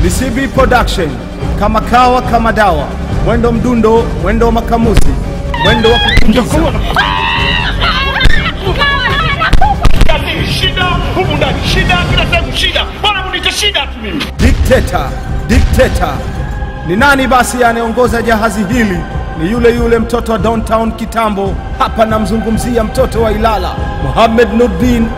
ni CB Production, kama kawa kama dawa, mwendo mdundo, mwendo wa makamuzi, mwendo wa kutingiza. shida humu ndani, shida kila sehemu, shida bwana, munite shida tu mimi. Dikteta, dikteta. Ni nani basi anayeongoza jahazi hili? Ni yule yule mtoto wa downtown kitambo. Hapa namzungumzia mtoto wa Ilala, Mohamed Nurdin.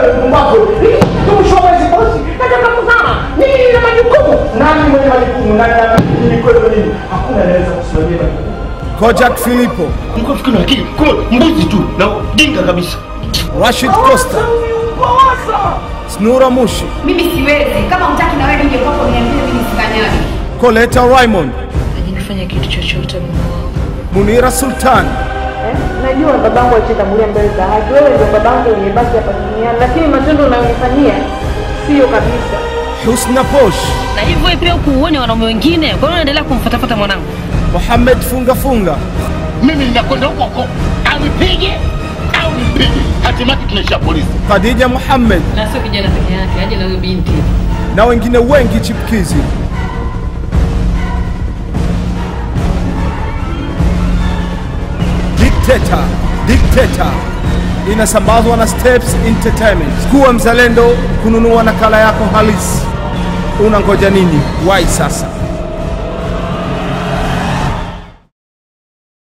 nataka kuzama mimi nina majukumu nani mwenye majukumu nani mimi kweli mimi hakuna anaweza kusimamia majukumu Kojak Filipo, Mko fikiri na akili, kumbe mbuzi tu na dinga kabisa. Rashid Costa, Snura Mushi, mimi siwezi kama hutaki na wewe nije kwako niambie mimi sikanyagi Coletta Raymond, Hajanifanya kitu chochote Mungu wangu. Munira Sultan, Najua babangu alitangulia mbele za haki, wewe ndio babangu uliyebaki hapa duniani, lakini matendo unayonifanyia sio kabisa. Husna Posh, Na hivyo pia ukuuone wanaume wengine, kwa nini unaendelea kumfuatafuta mwanangu? Mohamed Funga Funga, Mimi ninakwenda huko huko, anipige au nimpige, hatimaye tunaishia polisi. Khadija Muhammad Na sio kijana peke yake, aje na huyo binti. na wengine wengi chipkizi. Dikteta, dikteta inasambazwa na Steps Entertainment. Kuwa mzalendo kununua nakala yako halisi. Unangoja nini? Wai sasa.